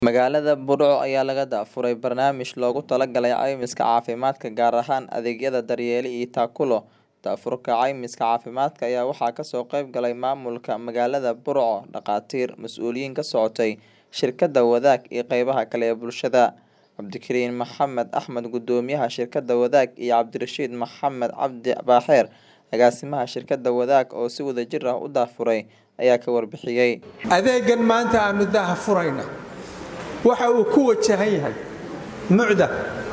Magaalada Burco ayaa laga daafuray barnaamij loogu talagalay caymiska caafimaadka gaar ahaan adeegyada daryeelo iyo taakulo. Daafurka caymiska caafimaadka ayaa waxaa kasoo qayb galay maamulka magaalada Burco, dhakhaatiir, mas'uuliyiin ka socotay shirkadda Wadaag iyo qeybaha kale ee bulshada. Cabdikariin Maxamed Axmed Guddoomiyaha shirkadda Wadaag iyo Cabdirashiid Maxamed Cabdi Baaxeer agaasimaha shirkadda Wadaag oo si wadajir ah u daafuray ayaa ka warbixiyay. adeegan maanta aanu daha furayna waxa uu ku wajahan yahay mucda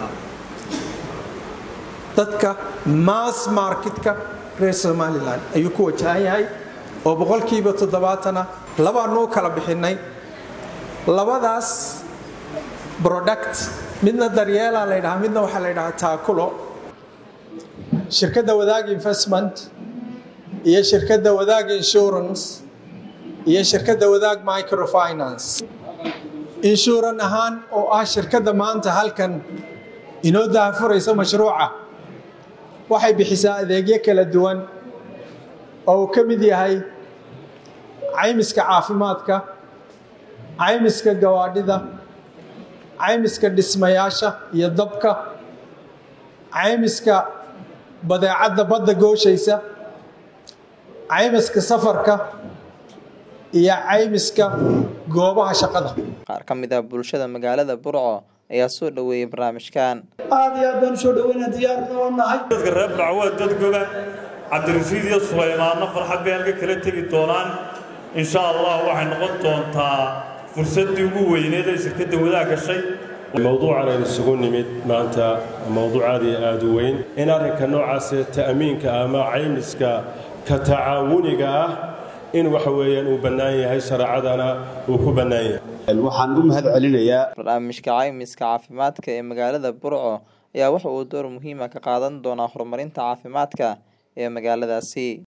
dadka mass marketka reer somalilan ayuu ku wajahan yahay oo boqolkiiba toddobaatana labaanu u kala bixinay labadaas product midna daryeela la ydhahaa midna waxaa la ydhahaa taakulo shirkadda wadaag investment iyo shirkadda wadaag insurance iyo shirkadda wadaag microfinance inshuuran ahaan oo ah shirkadda maanta halkan inoo daafuraysa mashruuca waxay bixisaa adeegyo kala duwan oo uu ka mid yahay caymiska caafimaadka caymiska gawaadhida caymiska dhismayaasha iyo dabka caymiska badeecadda badda gooshaysa caymiska safarka iyo caymiska goobaha shaqada Qaar ka mid ah bulshada magaalada Burco ayaa soo dhaweeyay barnaamijkan. aad iyo aad baan usoo dhaweynaa diyaarna oo nahay dadka reer burco waa dad goba cabdirashiid iyo sulaymaanno farxad bay halka kala tegi doonaan insha allah waxay noqon doontaa fursaddii ugu weyneed ee shirkadda wadaag gashay mowduucan aynu isugu nimid maanta mowduuc aad iyo aad u weyn in arrinka noocaas ta'miinka ama caymiska ka tacaawuniga ah in waxa weeyaan uu bannaan yahay shareecadana uu ku bannaan yahay waxaan u mahad celinayaa Barnaamijka caymiska caafimaadka ee magaalada Burco ayaa waxa uu door muhiim ah ka qaadan doonaa horumarinta caafimaadka ee magaaladaasi.